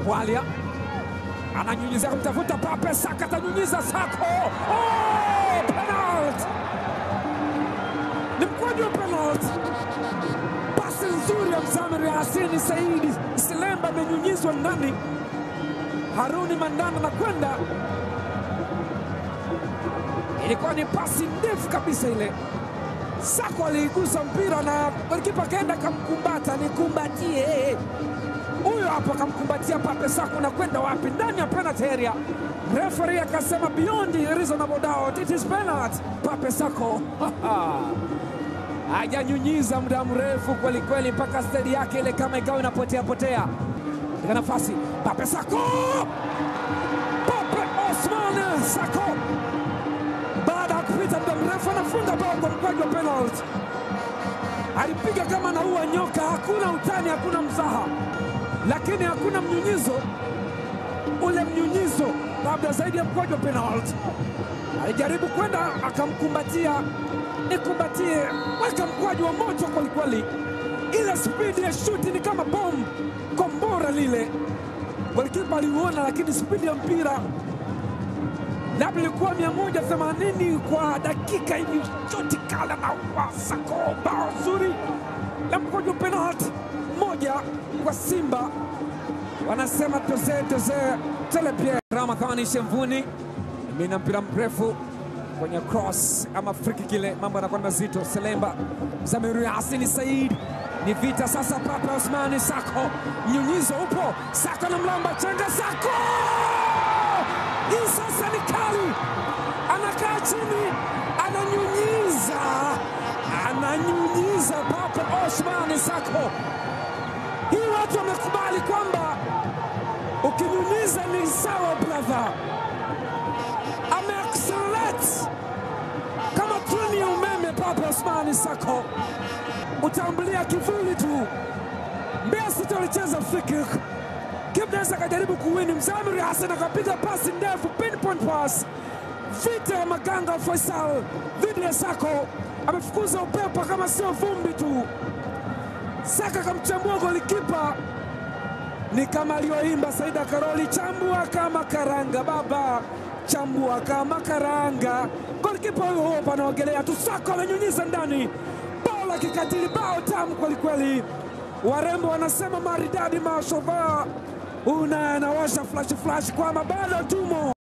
Bwalia ananyunyizia kumtafuta Pape, Saka atanyunyiza Sako. Oh, penalty! Ni mkwaju wa penalty. Pasi nzuri ya Mzamiri Hasini Saidi Silemba amenyunyizwa ndani. Haruni Mandanda na kwenda, ilikuwa ni pasi ndefu kabisa ile. Sako aliigusa mpira na golikipa akaenda kamkumbata, nikumbatie huyo hapo, akamkumbatia Pape Sako na kwenda wapi? Ndani ya penalty area. Referee akasema beyond reasonable doubt it is penalty. Pape Sako hajanyunyiza muda mrefu kweli kweli, mpaka stedi yake ile kama ikawa inapotea potea katika nafasi. Pape Sako, Pape Osman Sako baada ya kupita muda mrefu anafunga bao kwa mkwaju wa penalty. Alipiga kama anaua nyoka, hakuna utani, hakuna mzaha, lakini hakuna mnyunyizo. Ule mnyunyizo labda zaidi ya mkwaju wa penalty. Alijaribu kwenda akamkumbatia, nikumbatie, weka mkwaju wa moto kwelikweli. Ile spidi ya shuti ni kama bomu, kombora lile. Golikipa aliuona, lakini spidi ya mpira labda ilikuwa 180 kwa dakika hivi, shoti kala na wasako, bao zuri la mkojo penalti moja kwa Simba. Wanasema toze toze telepie. Ramadhani Shemvuni mina mpira mrefu kwenye cross ama friki kile, mambo yanakuwa ni mazito. Selemba Zamiru Hasini Said ni vita sasa. Pape Osmani Sako, mnyunyizo upo, Sako na mlamba chenga, Sako hii sasa ni kali, anakaa chini, ananyunyiza, ananyunyiza Pape Osman Sako. Hii watu wamekubali kwamba ukinyunyiza ni sawa, brother. Ameaccelerate kama treni ya umeme. Pape Osman Sako utambulia kivuli tu. Mbeya City walicheza free kick Kibdes akajaribu kuwini, Mzamiri Hassan akapiga pasi ndefu, pinpoint pass. Vita ya Maganga Faisal dhidi ya Sako, amefukuza upepo kama sio vumbi tu. Saka akamchambua golikipa, ni kama aliyoimba Saida Karoli, chambua kama karanga baba, chambua kama karanga. Golikipa huyo huyo panaogelea tu, Sako amenyunyiza ndani, bao la kikatili, bao tamu kwelikweli. Warembo wanasema maridadi, mashova una anawasha flash flash kwamba bado tumo.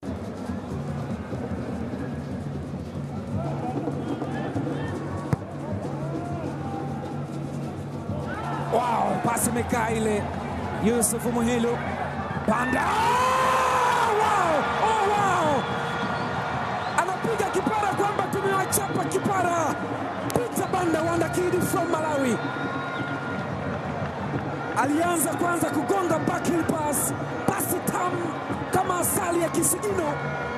Wow, pasi imekaa ile. Yusuf Muhilu panda, oh, wow, oh, wow. Anapiga kipara kwamba tumewachapa kipara. Peter Banda Wanda Kid from Malawi alianza kwanza kugonga backheel pass, pasi tamu kama asali ya kisigino.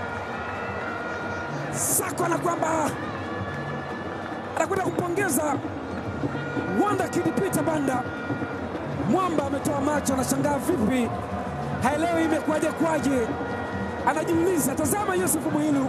Sako na kwamba anakwenda kumpongeza Wanda Kid Peter Banda. Mwamba ametoa macho, anashangaa vipi, haelewi imekuwaje kwaje, anajiuliza. Tazama Yusuf Muhilu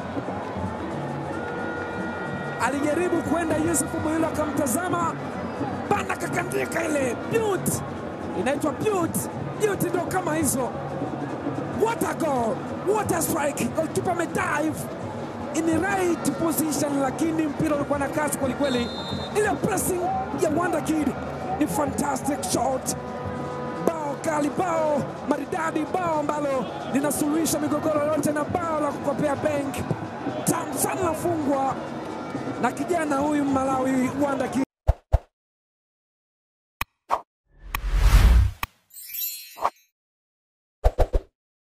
alijaribu kwenda, Yusuf Muhilu akamtazama Banda, kakandika ile beauty inaitwa beauty. Beauty ndo kama hizo. What a goal, what a strike! Goalkeeper amedive in the right position, lakini mpira ulikuwa na kasi kwelikweli. Ile pressing ya Wanda Kid ni fantastic shot, bao kali, bao maridadi, bao ambalo linasuluhisha migogoro yote na bao la kukopea bank tamu sana, nafungwa na kijana huyu Malawi Wanda Kid.